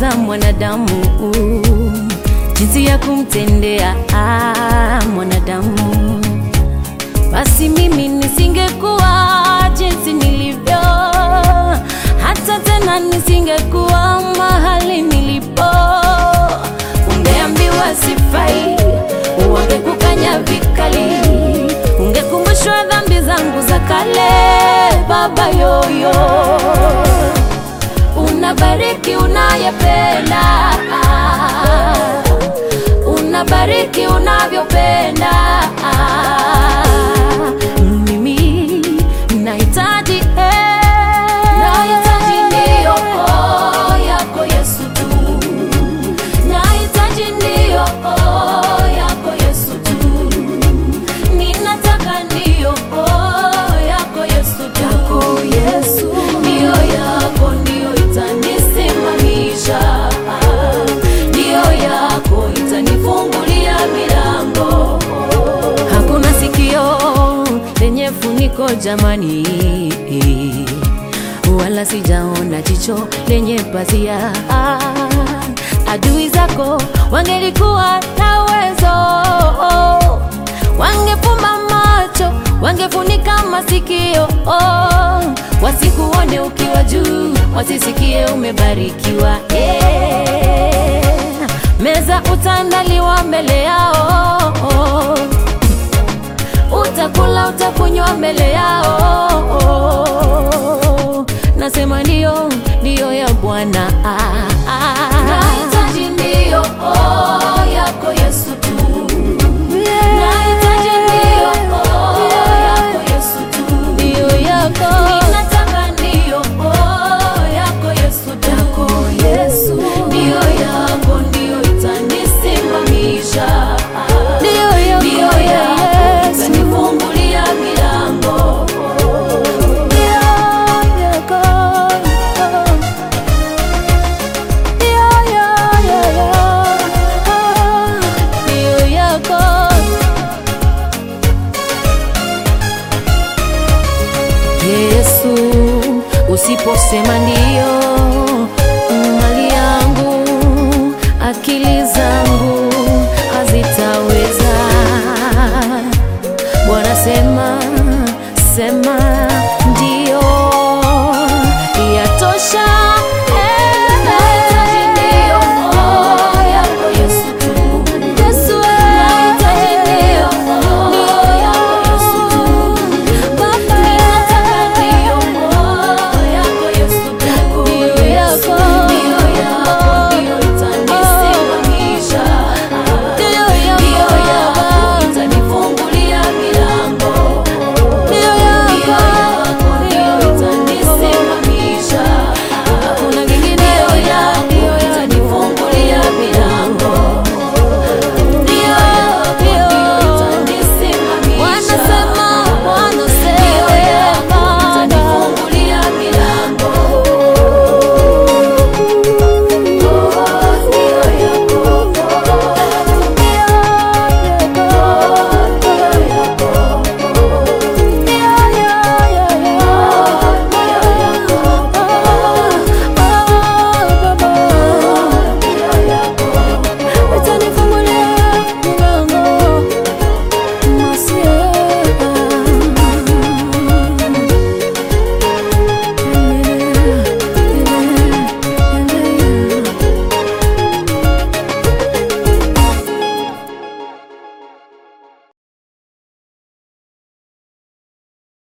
za mwanadamu, jinsi ya kumtendea ah, mwanadamu, basi mimi nisingekuwa jinsi nilivyo, hata tena nisingekuwa mahali nilipo. Ungeambiwa sifai, wangekukanya vikali, ungekumbushwa dhambi zangu za kale. Baba yoyo, unabariki unayependa, unabariki unavyopenda. Mimi nahitaji eh, nahitaji ndiyo oh, yako Yesu tu Nahitaji ndiyo oh, yako Yesu tu, ninataka ndiyo oh, yako Yesu tu, yako Yesu, ndiyo yako ndiyo itanisimamisha, ndiyo yako itanifungulia milango. Hakuna sikio lenye funiko jamani, wala sijaona jicho lenye pazia. Adui zako wangelikuwa na uwezo, wangefumba macho, wangefunika masikio, wasikuone ukiwa juu, wasisikie umebarikiwa. Eh, meza utaandaliwa mbele yao utakula utakunywa mbele yao. Nasema ndio, ndio ya Bwana. Nahitaji